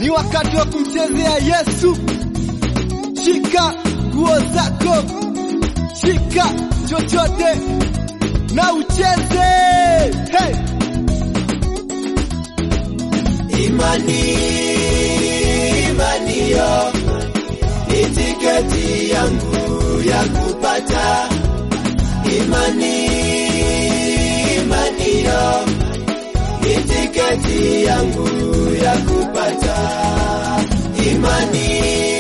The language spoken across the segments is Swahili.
ni wakati wa kumchezea Yesu. Shika nguo zako, shika chochote na ucheze. Hey! Imani, imani yo ni tiketi yangu ya kupata imani, imani yo ni tiketi yangu ya kupata imani,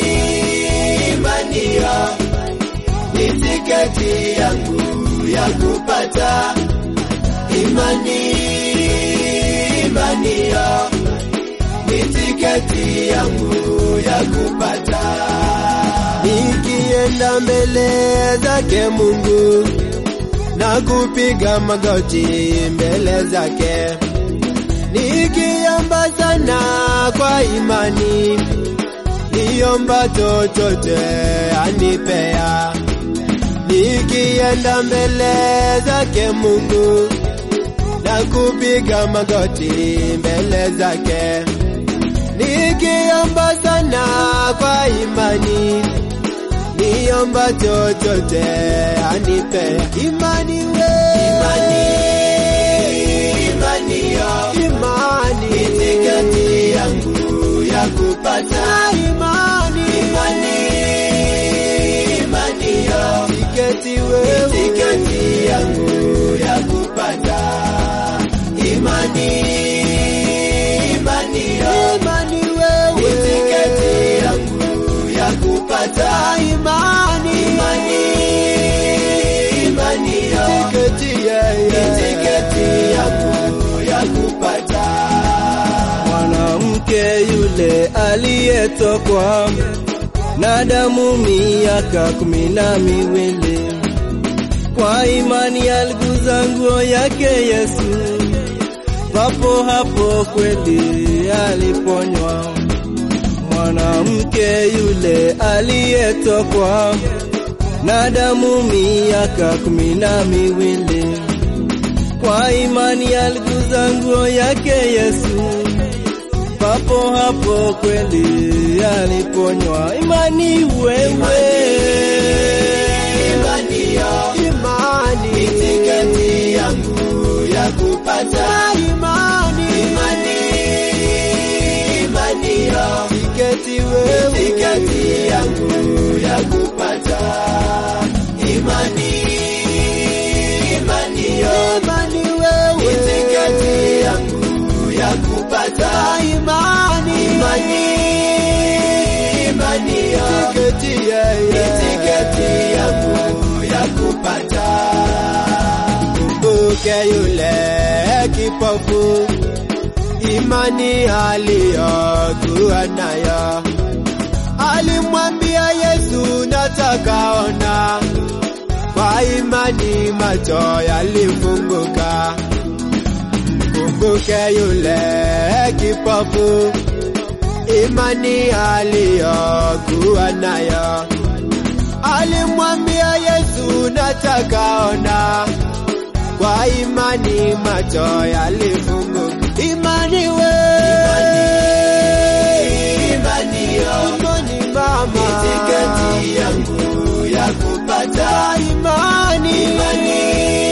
imani yo ni tiketi yangu ya kupata imani, imani yo ni tiketi yangu ya kupata. Nikienda mbele zake Mungu na kupiga magoti mbele zake, nikiomba sana kwa imani, niomba chochote anipea. Nikienda mbele zake Mungu na kupiga magoti mbele zake nikiomba sana kwa imani, niomba chochote anipe imani we imani, imani yo imani ni tiketi yangu ya kupata imani, imani, imani yo tiketi wewe tiketi yangu ya kupata imani, imani yo imani wewe tiketi yangu ya kupata imani imani imani yo tiketi yeye tiketi yangu ya kupata mwanamke yule aliyetokwa na damu miaka kumi na miwili kwa imani aliguza nguo yake Yesu, papo hapo kweli aliponywa. Mwanamke yule aliyetokwa na damu miaka kumi na miwili kwa imani aliguza nguo yake Yesu, papo hapo kweli aliponywa. Imani wewe, imani yo imani ni tiketi yangu ya kupata imani imani imani yo tiketi wewe, tiketi yangu ya kupata imani imani yo imani wewe, tiketi yangu ya kupata imani imani imani yo tiketi yeye, tiketi yangu ya kupata kumbuke yule kipofu, imani aliyokuwa nayo, alimwambia Yesu, nataka ona. Kwa imani macho yalifunguka. Kumbuke yule kipofu, imani aliyokuwa nayo, alimwambia Yesu, nataka ona kwa imani macho yalifunguka. Imani we imani yo imani mama, tiketi yangu ya kupata imani imani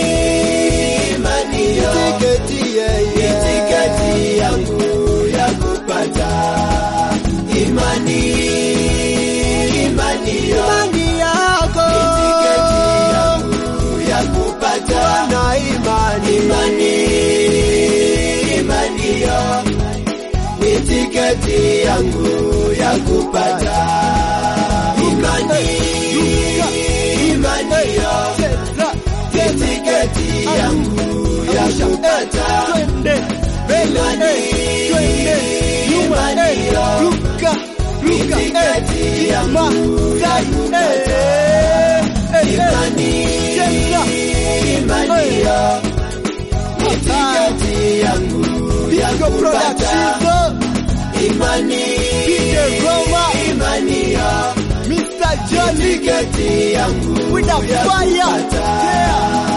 imani yo tiketi yeye, tiketi yangu ya kupata imani imani yo imani yako tiketi yangu ya kupata na imani imani imani yo ni tiketi yangu ya kupata imani imani yo Cheza, ni tiketi yangu ya kupata twende mbele, Imani, eh, twende nyuma, imani eh, yo. ruka, ruka, Tiketi eh, yangu nyuma, ya side, kupata. eh, eh, eh, imani cheza, imani eh, yo ni tiketi yangu ya Pico kupata Production, imani DJ Roma, imani yo Mr. Johnny, tiketi yangu with a ya fire, kupata yeah.